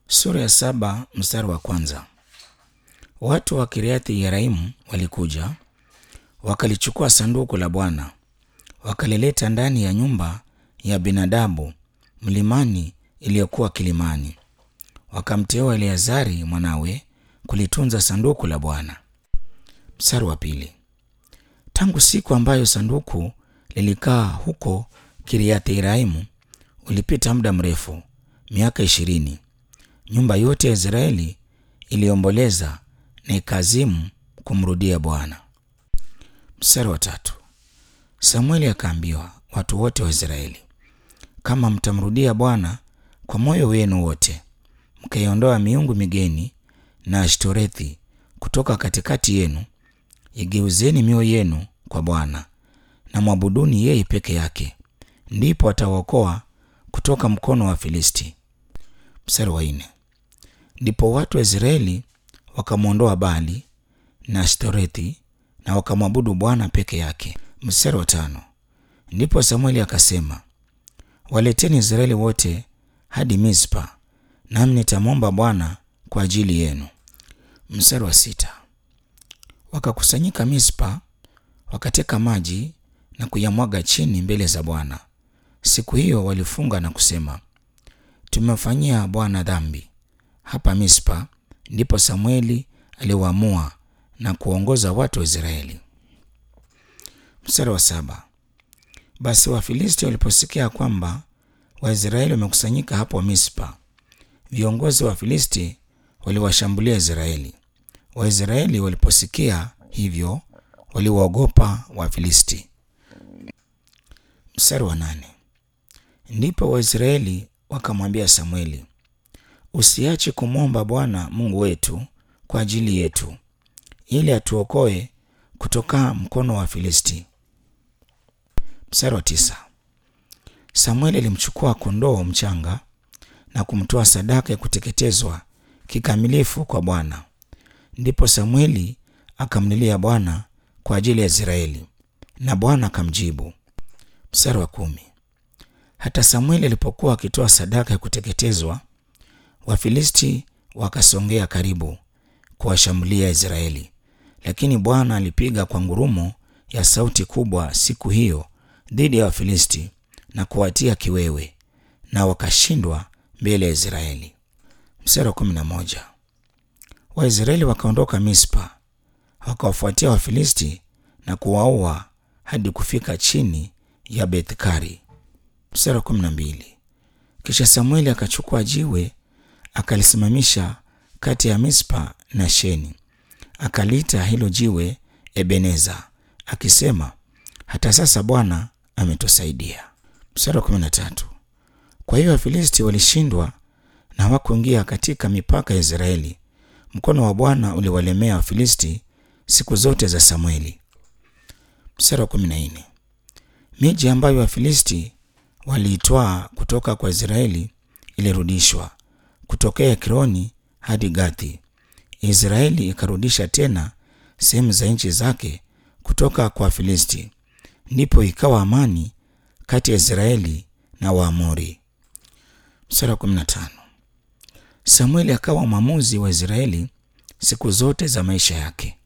Sura ya saba mstari wa kwanza. Watu wa Kiriathi Yearimu walikuja wakalichukua sanduku la Bwana wakalileta ndani ya nyumba ya Binadabu mlimani iliyokuwa kilimani, wakamteua Eleazari mwanawe kulitunza sanduku la Bwana. Mstari wa pili. Tangu siku ambayo sanduku lilikaa huko Kiriathi Yearimu ulipita muda mrefu, miaka ishirini. Nyumba yote ya Israeli iliomboleza na ikazimu kumrudia Bwana. Mstari wa tatu. Samueli akaambiwa watu wote wa Israeli, kama mtamrudia Bwana kwa moyo wenu wote, mkaiondoa miungu migeni na Ashtorethi kutoka katikati yenu, igeuzeni mioyo yenu kwa Bwana na mwabuduni yeye peke yake, ndipo atawaokoa kutoka mkono wa Filisti. Mstari wa nne. Ndipo watu wa Israeli wakamwondoa Bali na Ashtorethi na wakamwabudu Bwana peke yake. Mstari wa tano. Ndipo Samueli akasema, waleteni Israeli wote hadi Mispa, nami nitamwomba Bwana kwa ajili yenu. Mstari wa sita. Wakakusanyika Mispa, wakateka maji na kuyamwaga chini mbele za Bwana. Siku hiyo walifunga na kusema, tumemfanyia Bwana dhambi hapa Mispa. Ndipo Samueli aliwaamua na kuongoza watu wa Israeli. Mstari wa saba. Basi Wafilisti waliposikia kwamba Waisraeli wamekusanyika hapo Mispa, viongozi wa Wafilisti waliwashambulia Israeli. Waisraeli waliposikia hivyo, waliwaogopa Wafilisti. Mstari wa nane. Ndipo Waisraeli wakamwambia Samueli, usiache kumwomba Bwana Mungu wetu kwa ajili yetu, ili atuokoe kutoka mkono wa Filisti. Mstari wa tisa. Samueli alimchukua kondoo mchanga na kumtoa sadaka ya kuteketezwa kikamilifu kwa Bwana. Ndipo Samueli akamlilia Bwana kwa ajili ya Israeli, na Bwana akamjibu. Mstari wa kumi. Hata Samueli alipokuwa akitoa sadaka ya kuteketezwa, Wafilisti wakasongea karibu kuwashambulia Israeli, lakini Bwana alipiga kwa ngurumo ya sauti kubwa siku hiyo dhidi ya Wafilisti na kuwatia kiwewe, na wakashindwa mbele ya Israeli. Mstari wa kumi na moja. Waisraeli wakaondoka Mispa, wakawafuatia Wafilisti na kuwaua hadi kufika chini ya Bethkari. Mstari wa kumi na mbili. Kisha Samueli akachukua jiwe akalisimamisha kati ya Mispa na Sheni, akaliita hilo jiwe Ebeneza, akisema, hata sasa Bwana ametusaidia. Mstari wa kumi na tatu. Kwa hiyo Wafilisti walishindwa na hawakuingia katika mipaka ya Israeli. Mkono wa Bwana uliwalemea Wafilisti siku zote za Samueli. Mstari wa kumi na nne. Miji ambayo Wafilisti waliitwaa kutoka kwa Israeli ilirudishwa kutokea Ekroni hadi Gathi. Israeli ikarudisha tena sehemu za nchi zake kutoka kwa Wafilisti. Ndipo ikawa amani kati ya Israeli na Waamori. Mstari wa 15. Samueli akawa mwamuzi wa Israeli siku zote za maisha yake.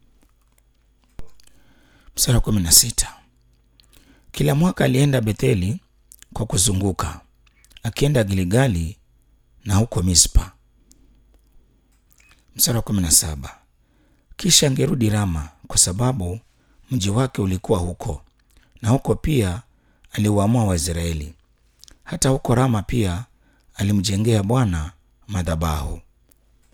Mstari wa 16. Kila mwaka alienda Betheli kwa kuzunguka, akienda Gilgali na huko Mispa. Mstari wa 17. Kisha angerudi Rama kwa sababu mji wake ulikuwa huko, na huko pia aliwaamua Waisraeli. Hata huko Rama pia alimjengea Bwana madhabahu.